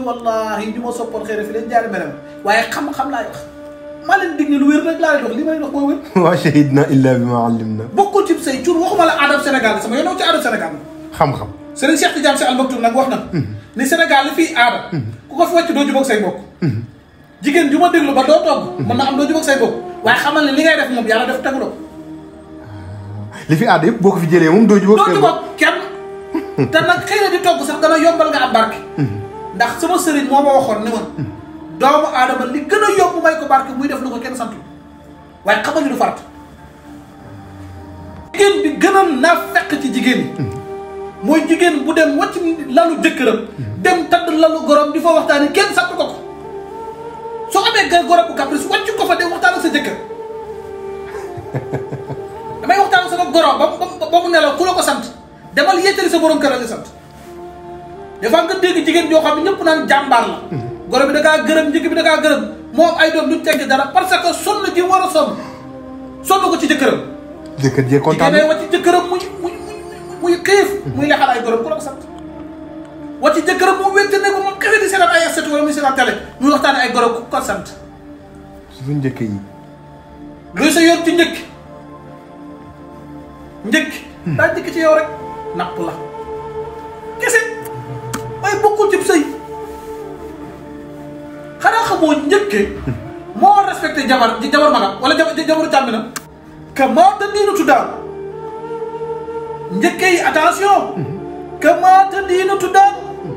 wallahi ñu ma soppoon xëy na fi leen jaari merem waaye xam-xam laay wax maa leen dig ni lu wér rek laa leen wax li ma leen wax moo wér wa shahidna illa bima allimna bokkul ci sëy cuun waxuma la aadam Sénégal sama yoon ci aadam Sénégal xam-xam Serigne Cheikh Tidiane Sy Al Maktoum nag wax na ni Sénégal li fii aada ku ko fi wàcc doo jubóog say bokk jigéen ju ma déglu ba doo togg mën na am doo jubóog say bokk waaye xamal ne li ngay def moom yàlla def tegu ko li fi aada yëpp boo ko fi jëlee moom doo jubóog doo seen jubóog bopp kenn te nag xëy na di togg sax dana yombal nga am barke ndax sama sëriñ moo ma waxoon ne ma doomu aadama li gën a yomb may ko barke muy def lu ko kenn santu waaye xamal ni du farat jigéen bi gën a naa fekk ci jigéen yi mooy jigéen bu dem wàcc lalu jëkkëram dem tadd lalu gorom di fa waxtaani kenn sant ko ko soo amee ga gorom bu caprice wàcc ko fa dem waxtaan ak sa jëkkër damay waxtaan ak sama gorom ba mu ba mu nelaw ku la ko sant demal yettali sa borom kër la sant des fois nga dégg jigéen joo xam ne ñëpp naan jàmbaar la goro bi da kaa gërëm njëkk bi da kaa gërëm moom ay doom du tegg dara parce que sonn ji war a sonn sonn ko ci jëkkëram jëkkër jee kontaan jigéen wàcc jëkkëram muy muy muy xiif muy lexal ay gorom ku la ko sant wàcc jëkkëram mu wénte ne ko moom kese di seetaan ay aset wala muy seetaan télé muy waxtaan ay gorom ku ko sant suñu njëkk yi luy sa yoon ci njëkk njëkk daa njëkk ci yow rek napp la kese waaye bokkul ci sëy xanaa xamoo njëkke moo respecté jabar jabar magam wala jabar jabaru càmminam que moo te diinu tuddaaw njëkke yi attention que moo te diinu tuddaaw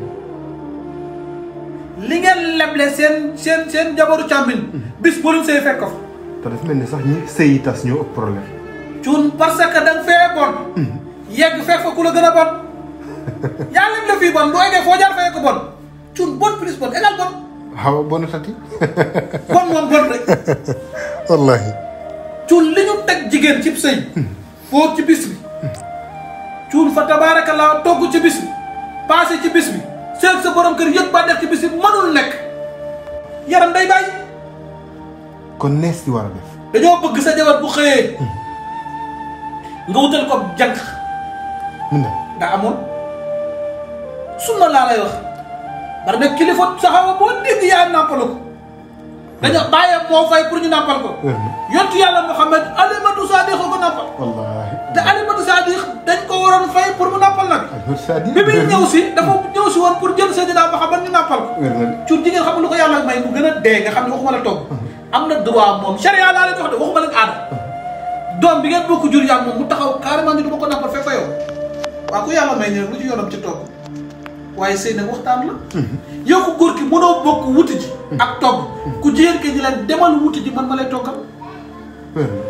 li ngeen leble seen seen seen jabaru càmmin bis bu leen sëy fekk ko fa te dafa mel ni sax ñi sëy yi tas ñoo ëpp problème cuun parce que da nga fee bon yegg fekk fa ku la gën a bon yaa leen la fii bon bu eggee foo jaar fee ko bon cuun bon plus bon égal bon xaw bonu tati bon moom bon rek wallahi cuun li ñu teg jigéen ci sëy foo ci bis bi cuun fa tabaarakallaa togg ci bis bi passé ci bis bi seeg sa borom kër yëg ba def ci bis bi mënul nekk yaram day bàyyi kon nees di war a def dañoo bëgg sa jabar bu xëyee nga wutal ko jànq mun na nga amoon sunna laa lay wax bari nag kilifa saxawa boo dégg yaa nàmpalu ko dañoo bàyyee moo fay pour ñu nàmpal ko wér na yontu yàlla Muhammad alimatu sadiq ko nàmpal wallahi te alimatu sadiq dañ ko waroon fay pour mu nàmpal nag alhamdu sadi bi muy ñëw si dafa ñëw si woon pour jël Seydina Muhammad ñu nàmpal ko wér na cuur jigéen xam nga lu ko yàlla may mu gën a dee nga xam ne waxuma la togg am na droit moom charia laa leen wax de waxuma leen aada doom bi ngeen bokk jur yaa moom mu taxaw carrément ni du ma ko nàmpal fekk fa yow waaw ku yàlla may ñëw lu ci yoonam ci togg waaye sëy nag waxtaan la yow ku góor ki mënoo bokk wuti ji ak togg ku jigéen ki di leen demal wuti ji man ma lay toggal wér na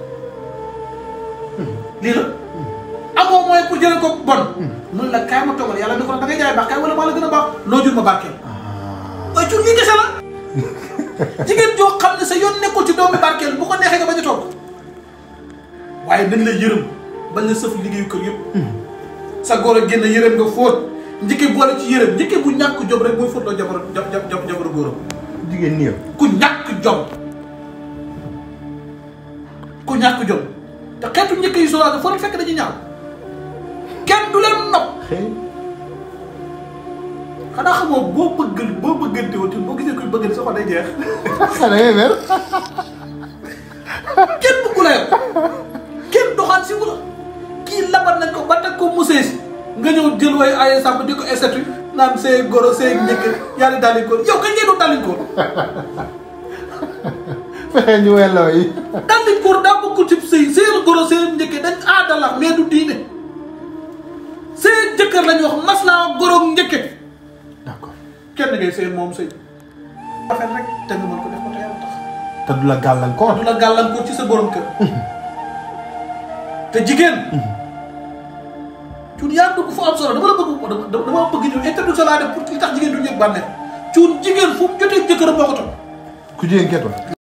lii la amoo mooy pour jëlee ko bon mun la kaay ma toggal yàlla dafa la da ngay jaay baax kaay wala maa la gën a baax noo jur ma barkeel waaye jur lii kese la jigéen joo xam ne sa yoon nekkul ci doomi barkeel bu ko neexee nga bañ a togg waaye nañ la yërëm bañ la sëf liggéeyu kër yëpp sa góor a génn yërëm nga fóot njëkke boole ci yërëm njëkke bu ñàkk jom rek mooy fóotloo jabar jab jab jabaru góoram jigéen nii yow ku ñàkk jom ku ñàkk jom te xeetu njëkk yi solaat foo leen fekk dañuy ñaaw kenn du leen nopp xëy xanaa xamoo boo bëgg boo bëggante woon boo gisee kuy bëggante sa xol day jeex xale ngay mer kenn bëggu la yow kenn doxaan si wula kii labat nañ ko ba teg ko musée si nga ñëw jël way ay sàmm di ko estatu naan see goro see njëkk yaa di dalin ko yow kañ ngeen doon dalin ko fexe ñu welloo yi dalin ko daa bokkul ci sëy seen goro seen njëkk dañ aada la mais du diine seen jëkkër lañu wax mas naa goro njëkke d'accord kenn ngay sëy moom sëy rafet rek te nga mën ko def ko te yàlla tax te du la gàllankoor du la gàllankoor ci sa borom kër te jigéen cuun yaa dugg fu am solo dama la bëgg dama dama bëgg ñu introduction laa def pour li tax jigéen du yëg bànneex cuun jigéen fu mu jotee jëkkëram moo ko topp ku jigéen ketoo